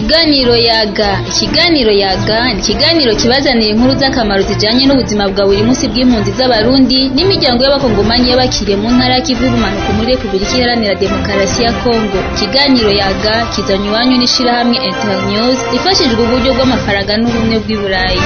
Ikiganiro yaga ikiganiro yaga ni ikiganiro kibazanira inkuru z'akamaro zijanye n'ubuzima bwa buri munsi bw'impunzi z'abarundi n'imiryango y'abakongomanyi y'abakiriye mu ntara ya Kivu y'ubumanuko muri Repubulika Iharanira Demokarasi ya Kongo ikiganiro yaga kizanywe iwanyu n'ishirahamwe Internews rifashijwe uburyo bw'amafaranga n'ubumwe bw'i Burayi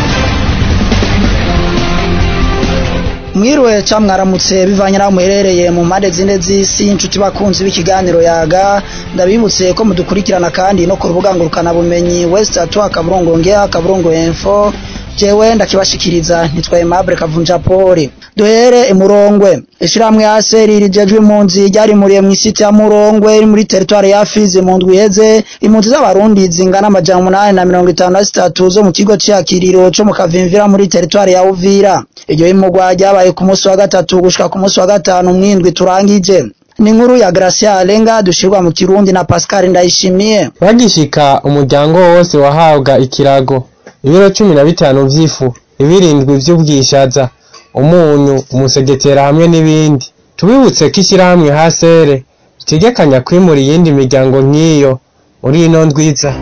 mwiriwe ca mwaramutse bivanye naho muherereye mu mpande zine z'isi inshuti bakunzi b'ikiganiro yaga ndabibutse ko mudukurikirana kandi no ku rubuga ngurukana bumenyi west atwa kaburungu ngea kaburungu info jewe ndakibashikiriza nitwaye Aimable Kavunja Poli duhere imurongwe ishirahamwe aseri rijejwe impunzi ryarimuriye mw'isiti ya Murongwe iri muri teritwari ya Fizi mu ndwi iheze impunzi z'abarundi zingana amajana umunani na mirongo itanu na zitatu zo mu kigo c'iyakiriro co mu Kavimvira muri teritwari ya Uvira iryo himurwa ryabaye ku munsi wa gatatu gushika ku munsi wa gatanu mw'indwi turangije ni inkuru ya Gracia Alenga dushirwa mu Kirundi na Pascal Ndayishimiye bagishika umuryango wose wahabwa ikirago ibiro cumi na bitanu vy'ifu ibirindwi vy'ubwishaza umunyu umusegetera hamwe n'ibindi tubibutse ko ishyirahamwe hasere ritegekanya kwimura iyindi miryango nk'iyo muri ino ndwiza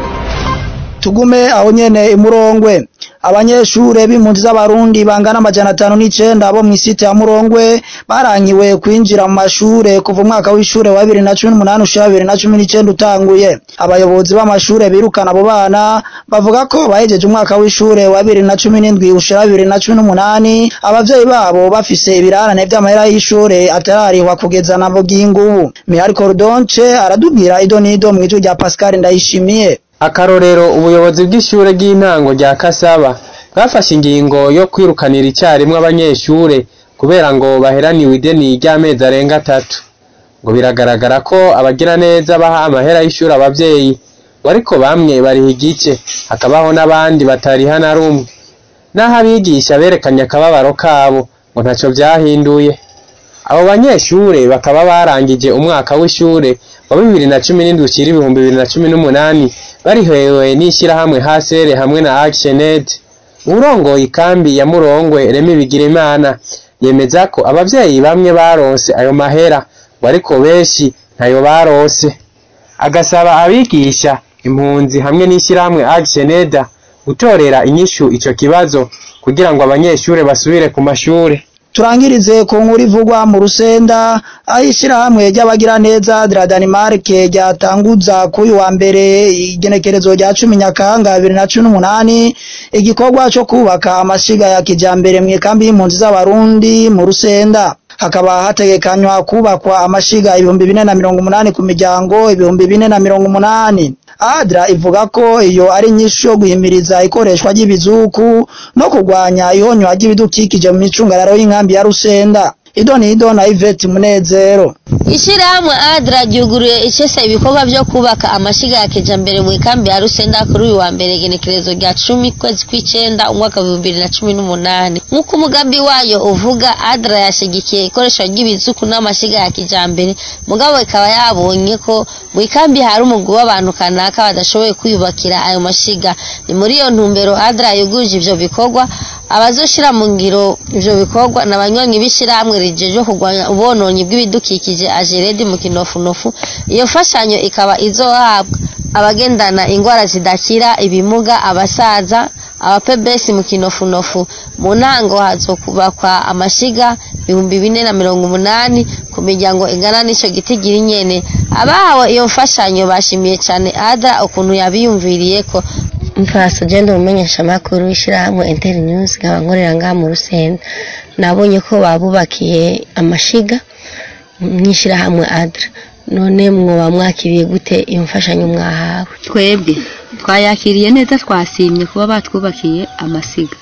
tugume aho nyene imurongwe abanyeshure b'impunzi z'abarundi bangana amajana atanu n'icenda bo mw'isite ya murongwe barankiwe kwinjira mu mashure kuva umwaka w'ishure wa bibiri na cumi n'umunani ushira bibiri na cumi n'icenda utanguye abayobozi b'amashure birukana abo bana bavuga ko bahejeje umwaka w'ishure wa bibiri na cumi n'indwi ushira bibiri na cumi n'umunani abavyeyi babo bafise ibirarane vy'amahera y'ishure atararihwa kugeza na bugingo Mihari Cordonce aradubwira ido n'ido mw'ijwi rya Pascal Ndayishimiye akarorero ubuyobozi bw'ishure ry'intango rya Kasaba bwafashe ingingo yo kwirukanira icyarimwe abanyeshure kubera ngo baheraniwe ideni ry'amezi arenga atatu ngo biragaragara ko abagira neza baha amahera y'ishuri abavyeyi ariko bamwe bariha igice hakabaho n'abandi batariha na rumwe naho abigisha berekanye akababaro kabo ngo ntaco vyahinduye abo banyeshure bakaba barangije umwaka w'ishure wa bibiri na cumi n'indwi ushira ibihumbi bibiri na cumi n'umunani barihewe n'ishyirahamwe hasere hamwe na actioned urongoye ikambi ya murongwe remi bigirimana yemeza ko abavyeyi bamwe baronse ayo mahera ngo ariko benshi ntayo baronse agasaba abigisha impunzi hamwe n'ishyirahamwe actioned gutorera inyishu ico kibazo kugira ngo abanyeshure basubire ku mashure turangirize ku nkuru ivugwa mu rusenda aho ishyirahamwe ry'abagira neza dra Denmark ryatanguza kuri wa mbere igenekerezo rya cumi nyakanga bibiri na cumi n'umunani igikorwa cyo kubaka amashiga ya kijambere mu ikambi y'impunzi z'abarundi mu rusenda hakaba hategekanywa kubakwa amashiga ibihumbi bine na mirongo umunani ku miryango ibihumbi bine na mirongo umunani adra ivuga ko iyo ari inyishu yo guhimiriza ikoreshwa ry'ibizuku no kurwanya ihonywa ry'ibidukikije mu micungararo y'inkambi ya rusenda idoni ido na Yvette Munezero Ishirahamwe ADRA ryuguruye icese ibikorwa vyo kubaka amashiga ya kijambere mu ikambi ya Rusenda kuri uyu wa mbere genekerezo rya cumi kwezi kw'icenda umwaka wa bibiri na cumi n'umunani nk'uko umugambi wayo uvuga ADRA yashigikiye ikoreshwa ry'ibizuku n'amashiga ya kijambere mugabo ikaba yabonye ko mu ikambi hari umugwi w'abantu kanaka badashoboye kwiyubakira ayo mashiga ni muri iyo ntumbero ADRA yuguruje ivyo bikorwa abazoshira mu ngiro ivyo bikorwa n'abanywanyi b'ishirahamwe rijejwe kurwanya ubononyi bw'ibidukikije ajeredi mu kinofunofu iyo mfashanyo ikaba izohabwa abagendana ingwara zidakira ibimuga abasaza abapebesi mu kinofunofu mu ntango hazokubakwa amashiga ibihumbi bine na mirongo umunani ku miryango ingana n'ico gitigiri nyene abahawe iyo mfashanyo bashimiye cane ada ukuntu yabiyumviriyeko mfaso genda umumenyesha makuru w'ishirahamwe Internews nkaba nkorera ngaha mu Rusenda nabonye ko babubakiye amashiga mw'ishirahamwe ADRA none mwoba mwakiriye gute iyo mfashanyo mwahawe twebwe twayakiriye neza twasimye kuba batwubakiye amasiga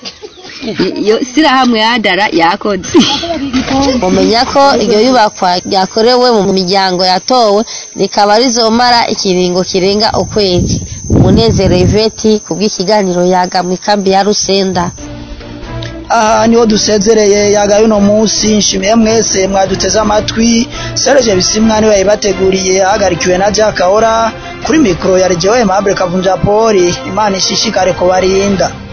iyo sirahamwe yadara yakoze mumenya ko iryo yubakwa ryakorewe mu miryango yatowe rikaba rizomara ikiringo kirenga ukwezi umunezero Yvette kubw'ikiganiro yaga mu ikambi ya Rusenda aha niho dusezereye yagaye uno munsi nshimiye mwese mwaduteze amatwi Serge Bisimwa niwe yabibateguriye ahagarikiwe na Jack Kahora kuri mikoro ya Regewe Aimable Kavunja Poli Imana ishishikare kubarinda